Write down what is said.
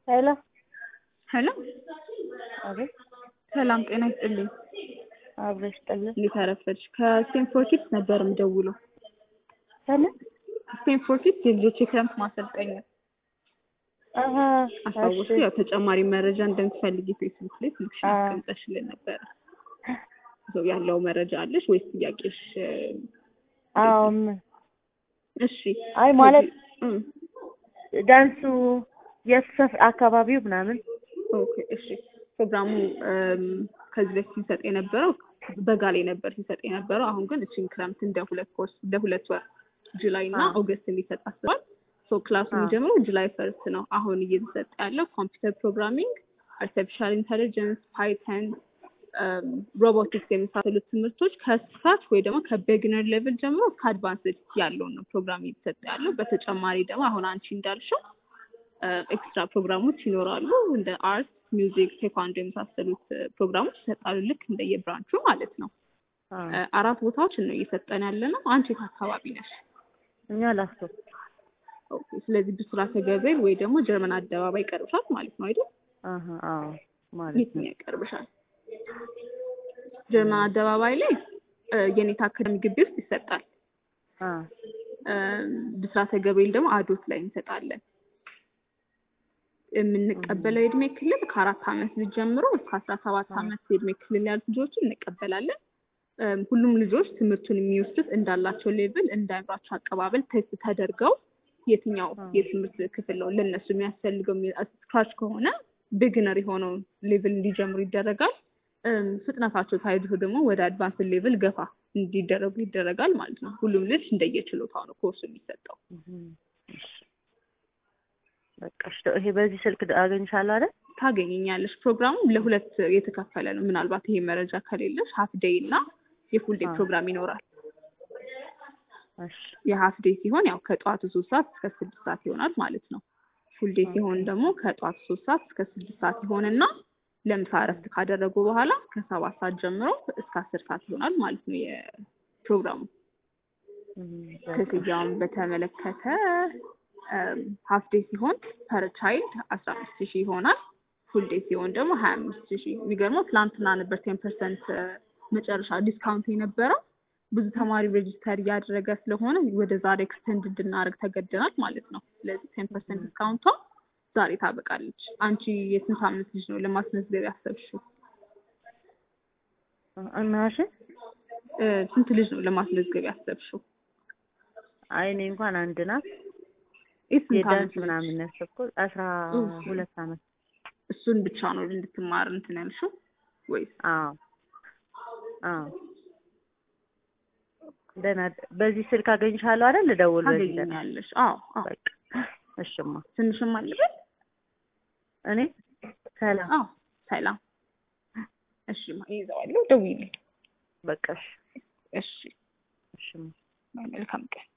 ሄሎ ሄሎ አቤት ሰላም ጤና ይስጥልኝ። አብረሽ ጥልን እንዴት አረፈድሽ? ከስቴንፎርድ ኪድስ ነበር የምደውለው። ከምን ስቴንፎርድ ኪድስ የልጆች የክረምት ማሰልጠኛ አሀ አስታወሱ። እሺ ያው ተጨማሪ መረጃ እንደምትፈልጊ ፌስቡክ ላይ ስልክሽን አዎ። አስቀምጠሽልን ነበረ። ሰው ያለው መረጃ አለሽ ወይስ ጥያቄሽ? አዎ ምን እሺ አይ ማለት እም፣ ዳንሱ የት ሰፍ- አካባቢው ምናምን ኦኬ እሺ። ፕሮግራሙ እም፣ ከዚህ በፊት ሲሰጥ የነበረው በጋ ላይ ነበር ሲሰጥ የነበረው። አሁን ግን እቺን ክረምት እንደ ሁለት ኮርስ እንደ ሁለት ወር ጁላይ እና አዎ። ኦገስት እንዲሰጥ አስቧል። ሶ ክላሱ አዎ። የሚጀምረው ጁላይ ፈርስት ነው። አሁን እየተሰጠ ያለው ኮምፒውተር ፕሮግራሚንግ፣ አርቲፊሻል ኢንተሊጀንስ፣ ፓይተን፣ ሮቦቲክስ የመሳሰሉት ትምህርቶች ከስካች ወይ ደግሞ ከቤግነር ሌቭል ጀምሮ እስከ አድቫንስድ ያለውን ነው ፕሮግራም እየተሰጠ ያለው። በተጨማሪ ደግሞ አሁን አንቺ እንዳልሽው ኤክስትራ ፕሮግራሞች ይኖራሉ እንደ አርት፣ ሚውዚክ፣ ቴኳንዶ የመሳሰሉት እ፣ ፕሮግራሞች ይሰጣሉ ልክ እንደየብራንቹ ማለት ነው። አዎ። እ፣ አራት ቦታዎችን ነው እየሰጠን ያለ ነው። አንቺ የት አካባቢ ነሽ? እኛ ላፍቶ ኦኬ። ስለዚህ ብስራተ ገብርኤል ወይ ደግሞ ጀርመን አደባባይ ይቀርብሻል ማለት ነው አይደል? አሀ አዎ ማለት ነው የትኛው ይቀርብሻል? ጀርመን አደባባይ ላይ እ፣ የኔታ አካዳሚ ግቢ ውስጥ ይሰጣል። አ እ፣ ብስራተ ገብርኤል ደግሞ አዶት ላይ እንሰጣለን። የምንቀበለው የእድሜ ክልል ከአራት ዓመት ልጅ ጀምሮ እስከ አስራ ሰባት ዓመት የእድሜ ክልል ያሉት ልጆችን እንቀበላለን። እም፣ ሁሉም ልጆች ትምህርቱን የሚወስዱት እንዳላቸው ሌቭል እንዳይምሯቸው አቀባበል ቴስት ተደርገው የትኛው አዎ። የትምህርት ክፍል ነው ለእነሱ የሚያስፈልገው ስክራች ከሆነ ቢግነር የሆነውን ሌቭል እንዲጀምሩ ይደረጋል። እም፣ ፍጥነታቸው ታይቶ ደግሞ ወደ አድቫንስ ሌቭል ገፋ እንዲደረጉ ይደረጋል ማለት ነው። ሁሉም ልጅ እንደየችሎታው ነው ኮርሱ የሚሰጠው። እም፣ እሺ። በቃ እሺ ይሄ በዚህ ስልክ አገኝሻለሁ አይደል? ታገኘኛለሽ። ፕሮግራሙ ለሁለት የተከፈለ ነው። ምናልባት ይሄ መረጃ ከሌለሽ ሀፍ ዴይ እና የፉል ዴይ አዎ። ፕሮግራም ይኖራል። እሺ የሀፍ ዴይ ሲሆን ያው ከጠዋቱ ሶስት ሰዓት እስከ ስድስት ሰዓት ይሆናል ማለት ነው። ፉል ዴይ ሲሆን ደግሞ ከጠዋቱ ሶስት ሰዓት እስከ ስድስት ሰዓት ይሆንና ለምሳ እረፍት ካደረጉ በኋላ ከሰባት ሰዓት ጀምሮ እስከ አስር ሰዓት ይሆናል ማለት ነው የፕሮግራሙ። እም፣ በቃ ክፍያውን በተመለከተ ሀፍ ዴይ ሲሆን ፐር ቻይልድ አስራ አምስት ሺህ ይሆናል። ፉል ዴይ ሲሆን ደግሞ ሀያ አምስት ሺህ የሚገርመው ትላንትና ነበር ቴን ፐርሰንት መጨረሻ ዲስካውንት የነበረው ብዙ ተማሪ ሬጅስተር እያደረገ ስለሆነ ወደ ዛሬ ኤክስቴንድ እንድናደርግ ተገደናል ማለት ነው። ስለዚህ ቴን ፐርሰንት ዲስካውንቷ ዛሬ ታበቃለች። አንቺ የስንት አመት ልጅ ነው ለማስመዝገብ ያሰብሽው? እና እሺ እ፣ ስንት ልጅ ነው ለማስመዝገብ ያሰብሽው? አይ እኔ እንኳን አንድ ናት ይህ ስንት የዳንስ አመት ልጅ? ምናምን ያሰብኩት አስራ ሁለት አመት እሱን ብቻ ነው እንድትማር እንትን ያልሽው ወይስ? አዎ አዎ ደህና በዚህ ስልክ አገኝሻለሁ አይደል? ልደውል በዚህ ደህና ታገኛለሽ። አዎ አዎ። በቃ እሽማ ትንሽም አለበት። እኔ ሰላም አዎ ሰላም። እሺ ማ ይዘዋለሁ። ደውይልኝ። በቃ እሺ እሺ እሽማ መልካም ቀን።